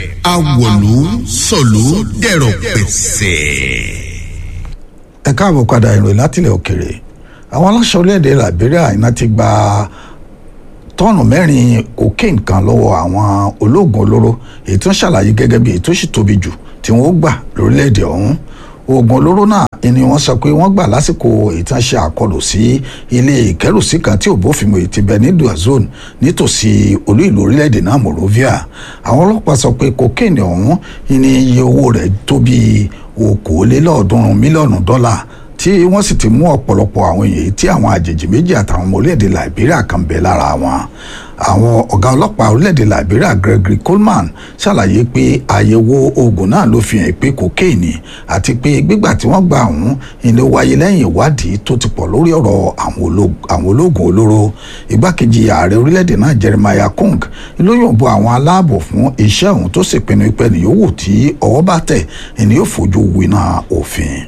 awọ̀lú sọ̀lú dẹ̀rọ̀ pẹ̀sẹ̀. ẹ káàbọ̀ padà ìròyìn látilẹ̀ òkèrè àwọn aláṣẹ orílẹ̀-èdè liberia iná ti gba tọ́ọ̀nù mẹ́rin cocaine kan lọ́wọ́ àwọn ológun olóró èyí tó ń ṣàlàyé gẹ́gẹ́ bí èyí tó sì tóbi jù tí wọ́n gbà lórílẹ̀-èdè ọ̀hún oògùn olóró náà ni wọ́n sọ pé wọ́n gbà lásìkò ìtànṣe àkọlù sí ilé ìkẹ́rùsí kan tí ò bófin mu ti bẹ ní duazone nítòsí olú ìlú orílẹ̀-èdè náà Monrovia àwọn ọlọ́pàá sọ pé cocaine ọ̀hún ni iye owó rẹ̀ tó bí okòólélọ́ọ̀ọ́dúnrún mílíọ̀nù dọ́là tí wọ́n sì ti mú ọ̀pọ̀lọpọ̀ àwọn èèyàn tí àwọn àjèjì méjì àtàwọn ọmọ orílẹ̀-èdè Liberia kan bẹ lára wọn àwọn ọ̀gá ọlọ́pàá orílẹ̀-èdè Liberia Gregory Coleman ṣàlàyé pé àyẹ̀wò oògùn náà ló fi hàn pé kokéènì àti pé gbígbà tí wọ́n gbà ọ̀hún ilé wáyé lẹ́yìn ìwádìí tó ti pọ̀ lórí ọ̀rọ̀ àwọn ológun olóró igbákejì ààrẹ orílẹ̀-èdè náà Jeremiah Kung ló yọ̀ǹbọ àwọn aláàbò fún iṣẹ́ ọ̀hún tó sì pinnu pé ni yòówù tí ọwọ́ bá tẹ̀ ẹni yóò fojú winá òfin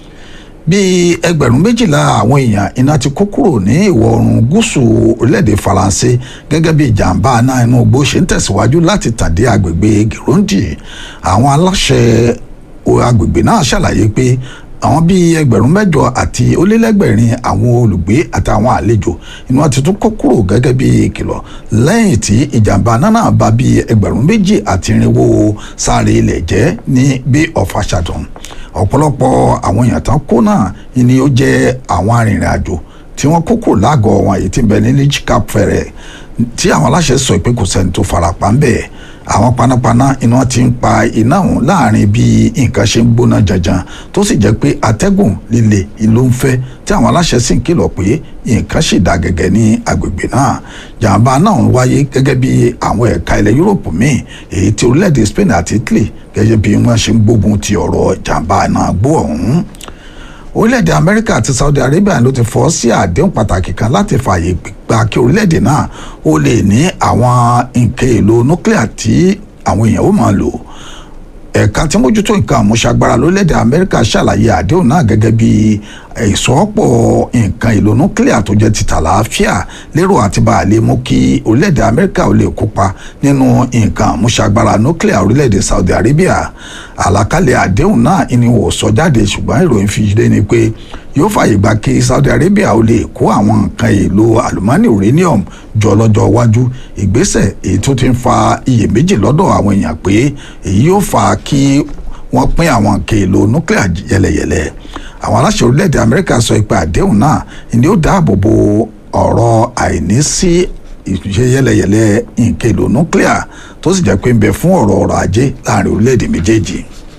bíi ẹgbẹ̀rún méjìlá àwọn èèyàn iná ti kó kúrò ní ìwọ̀ oòrùn gúúsù orílẹ̀-èdè faransé gẹ́gẹ́ bí ìjàmbá náà inú igbó ṣe ń tẹ̀síwájú láti tàdé agbègbè girondi àwọn aláṣẹ agbègbè náà ṣàlàyé pé àwọn bíi ẹgbẹ̀rún mẹ́jọ àti ó-lé-lẹ́gbẹ̀rin àwọn olùgbé àtàwọn àlejò inú wọn ti tún kó kúrò gẹ́gẹ́ bí ìkìlọ̀ lẹ́yìn tí ìjàmbá náà bá bíi ẹgbẹ̀rún méjì àti irinwó sáré ilẹ̀ jẹ́ ní bí ọ̀fàṣàdùn ọ̀pọ̀lọpọ̀ àwọn èèyàn tán kó náà ni ó jẹ́ àwọn arìnrìn-àjò tí wọ́n kó kúrò lágọ̀ọ́ wọn èyí tí ń bẹ ní Cap Ferret tí àwọn aláṣẹ sọ pé kò sẹ́ni tó farapa ń bẹ̀ àwọn panápaná iná ti ń pa iná ọ̀hún láàrin bí nǹkan ṣe ń gbóná janjan tó sì jẹ́ pé atẹ́gùn líle ló ń fẹ́ tí àwọn aláṣẹ sì ń kìlọ̀ pé nǹkan sì dá gẹ́gẹ́ ní agbègbè náà jàǹbá náà ń wáyé gẹ́gẹ́ bí àwọn ẹ̀ka ilẹ̀ Yúróòpù míì èyí tí orílẹ̀-èdè Spain àti Italy gẹ́gẹ́ bí wọ́n ṣe ń gbógun ti ọ̀rọ̀ jàǹbá náà gbó ọ̀hún orílẹ̀-èdè amẹ́ríkà àti saudi arabia ló ti fọ́ sí àdéhùn pàtàkì kan láti fààyè gba kí orílẹ̀-èdè náà ó lè ní àwọn nǹkan èlò nuclear tí àwọn èèyàn ó máa lò ẹ̀ka tí mójútó nǹkan àmúṣagbára lórílẹ̀-èdè amẹ́ríkà ṣàlàyé àdéhùn náà gẹ́gẹ́ bí ìsọ́pọ̀ nǹkan èlò nuclear tó jẹ́ ti tàlàáfíà lérò àti bá a lè mú kí orílẹ̀-èdè amẹ́ríkà ó lè kópa nínú nǹkan àmúṣagbára nuclear orílẹ̀-èdè saudi arabia àlàkalẹ̀ àdéhùn náà ni wò sọ jáde ṣùgbọ́n ìròyìn fi dé ni pé yóò fàyè gba kí saudi arabia ó lè kó àwọn nǹkan èlò àlùmọ́nì uranium jọ lọ́jọ́ iwájú ìgbésẹ̀ èyí tó ti ń fa iyèméjì lọ́dọ̀ àwọn èèyàn pé èyí yóò fa kí wọ́n pín àwọn nǹkan èlò nuclear yẹlẹyẹlẹ àwọn aláṣẹ orílẹ̀-èdè amẹ́ríkà sọ pé àdéhùn náà ni ó dáàbò bo ọ̀rọ̀ àìní sí ìṣe yẹlẹyẹlẹ nǹkan èlò nuclear tó sì jẹ́ pé ń bẹ fún ọ̀rọ̀ ọrọ̀ ajé láàrin orílẹ̀-èdè méjèèjì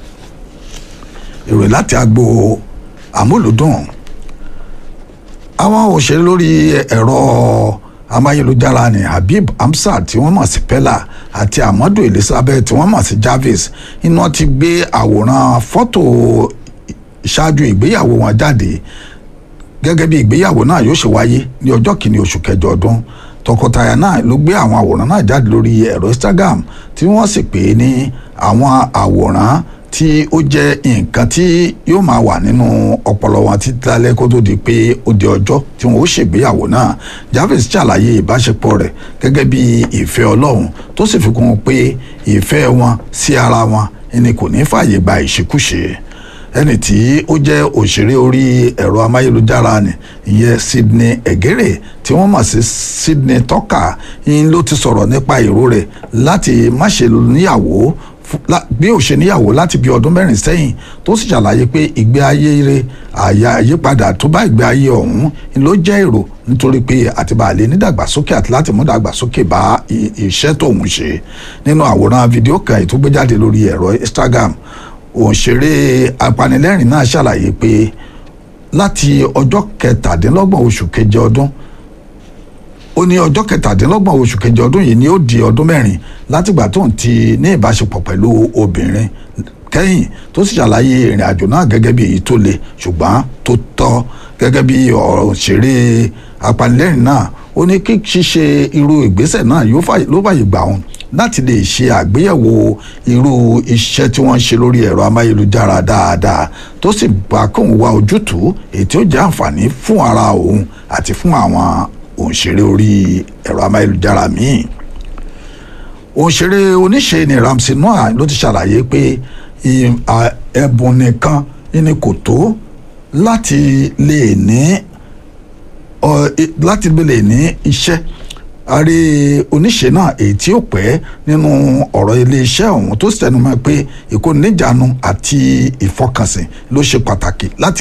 ìròyìn láti agbo àmúlùdùn àwọn òṣèré lórí ẹ̀rọ amáyélujára ni Habib Hamzat tí wọ́n mọ̀ sí Pella àti Amadu Elizabeth tí wọ́n mọ̀ sí Jarvis iná ti gbé àwòrán fọ́tò ṣáájú ìgbéyàwó wọn jáde gẹ́gẹ́ bí ìgbéyàwó náà yóò ṣe wáyé ní ọjọ́ kìíní oṣù kẹjọ ọdún tọkọtaya náà ló gbé àwọn àwòrán náà jáde lórí ẹ̀rọ Instagram tí wọ́n sì pè é ní àwọn àwòrán tí ó jẹ́ nǹkan tí yóò máa wà nínú ọpọlọ wọn títí lálẹ́ kó tó di pé ó di ọjọ́ tí wọn ó ṣègbéyàwó náà Jarvis ṣàlàyé ìbáṣepọ̀ rẹ̀ gẹ́gẹ́ bí ìfẹ́ Ọlọ́run tó sì fi kún un pé ìfẹ́ wọn sí ara wọn ẹni kò ní fààyè gba ìṣekúṣe ẹni tí ó jẹ́ òṣèré orí ẹ̀rọ amáyélujára ni ìyẹn Sydney Egere tí wọ́n mọ̀ sí Sydney Tucker yín ló ti sọ̀rọ̀ nípa èrò rẹ̀ láti má ṣe níyàwó bí ó ṣe níyàwó láti bí ọdún mẹ́rin sẹ́yìn tó sì ṣàlàyé pé ìgbé ayé rẹ̀ àyà àyípadà tó bá ìgbé ayé ọ̀hún ló jẹ́ èrò nítorí pé àtibàlẹ̀ nídàgbàsókè àti láti mú dàgbàsókè bá iṣẹ́ tóun ṣe nínú àwòrán fídíò kan ìtúgbéjáde lórí ẹ̀rọ Instagram òṣèré apanilẹ́rìn náà ṣàlàyé pé láti ọjọ́ kẹtàdínlọ́gbọ̀n oṣù keje ọdún ó ní ọjọ́ kẹtàdínlọ́gbọ̀n oṣù keje ọdún yìí ni ó di ọdún mẹ́rin látìgbà tó ń ti ní ìbáṣepọ̀ pẹ̀lú obìnrin kẹ́yìn tó sì ṣàlàyé ìrìn àjò náà gẹ́gẹ́ bí èyí tó le ṣùgbọ́n tó tọ́ gẹ́gẹ́ bí òṣèré apanilẹ́rìn náà ó ní kí ṣíṣe irú ìgbésẹ̀ náà ló fàyè gbà wọn láti lè ṣe àgbéyẹ̀wò irú iṣẹ́ tí wọ́n ń ṣe lórí ẹ̀rọ amáyélujára dáadáa tó sì bá kóun wá ojútùú èyí tí ó jẹ́ àǹfààní fún ara òun àti fún àwọn òǹṣeré orí ẹ̀rọ amáyélujára míì òṣèré oníṣe ni Ramsey Nouah ló ti ṣàlàyé pé ì- à- ẹ̀bùn nìkan ni kò tó láti lè ní ọ, i- láti lè ní iṣẹ́ ààrẹ oníṣe náà èyí tí ó pẹ́ nínú ọ̀rọ̀ iléeṣẹ́ ọ̀hún tó sì tẹnumọ́ pé ìkóniníjàánu àti ìfọkànsìn ló ṣe pàtàkì láti